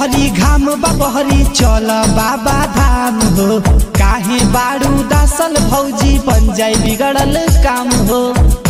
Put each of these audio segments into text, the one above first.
बहरी घाम बा बहरी चल बाबा धाम हो काहे बारू दासल भौजी बन जाई बिगड़ल काम हो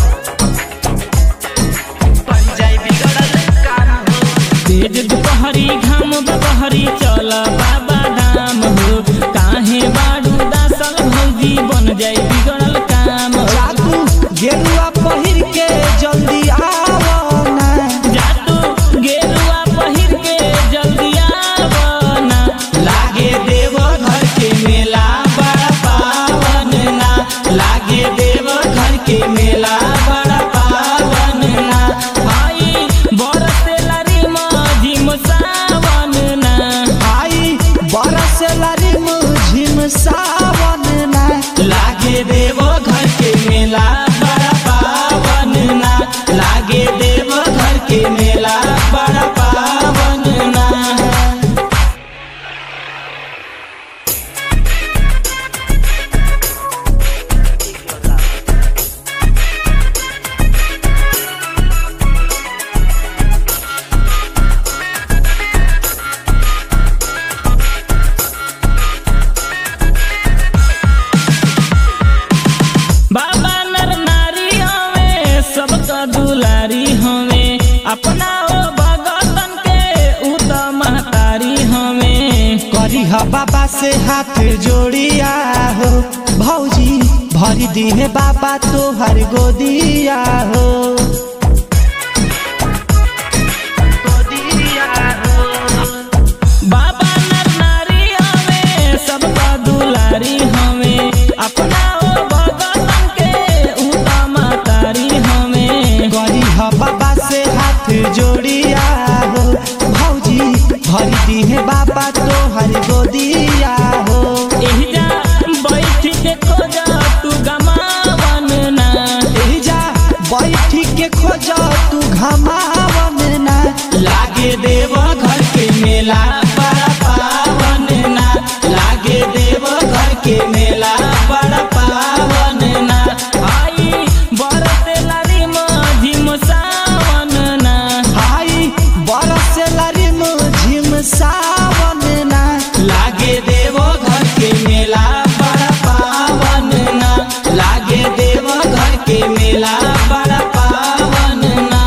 बन जाई बिगड़ल काम हो तेज दुपहरी घाम बहरी चल बाबा धाम हो काहे बाडू दासल भौजी बन जाई बिगड़ल काम हो जादू गेरुआ पहिर के जल्दी आवो ना जातू गेरुआ पहिर के जल्दी आवना लागे देव घर के मेला बड़ा पावन ना लागे देव घर के मेला बड़ा पावन ना आई बरसेला रे मझिम सावन ना आई बरस लारी मुझिम सावन ना लागे देव घर के मेला बड़ा पावन ना लागे देव घर के मेला बड़ा पावन ना बाबा नर नारी हवे सबका दुलारी हवे अपना ओ भगतन के उ त महतारी हवे करी ह बाबा से हाथ जोड़िया हो भौजी भरी दिहे बाबा तोहर गोदिया हो बाबा नर नारी हवे सबका दुलारी हवे अपना ओ भगतन के उ त महतारी हवे करी ह बाबा से हाथ जोड़िया हो भौजी भरी दिहे बाबा तोहर गोदिया हो एहिजा बैठ के खोजा तू गमावन ना एहिजा बैठी के खोज तू घमावन ना लागे देव घर के मेला बड़ा पावन ना लागे देव घर के मेला बड़ा पावन ना आई बरसेला रे मझिम सावन ना आई बरस लारी मुझिम सावन ना लागे देव घर के मेला बड़ा पावन ना लागे देव घर के मेला बड़ा पावन ना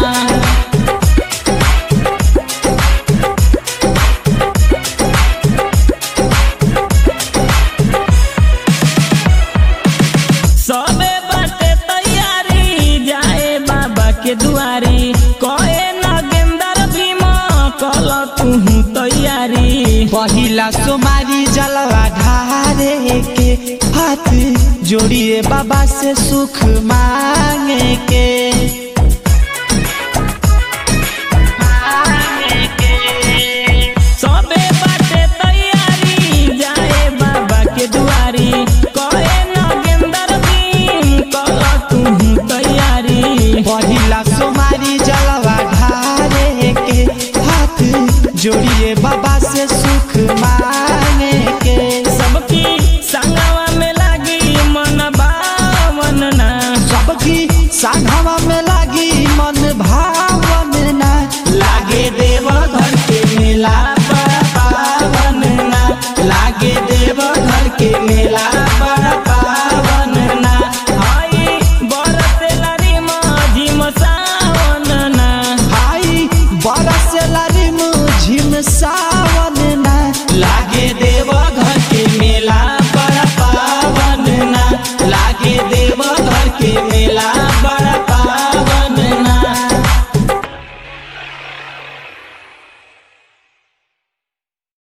सबे बाटे तैयारी जाए बाबा के दुआरी कहे नागेंदर भीमा कल तू तैयारी पहिला सोमारी जलवा ढारे के हाथ जोड़िए बाबा से सुख मांगे के सबे बाटे तैयारी जाए बाबा के दुआरी कहे नागेंदर भीम कल तू तैयारी पहिला सोमारी जलवा ढारे के हाथ जोड़िए बाबा से सुख मांगे के सबकी संगवा में लागी मन बावन ना सबकी साधवा में लागी मन भावन ना लागे देव घर के मेला बड़ा पावन ना लागे देव घर के मेला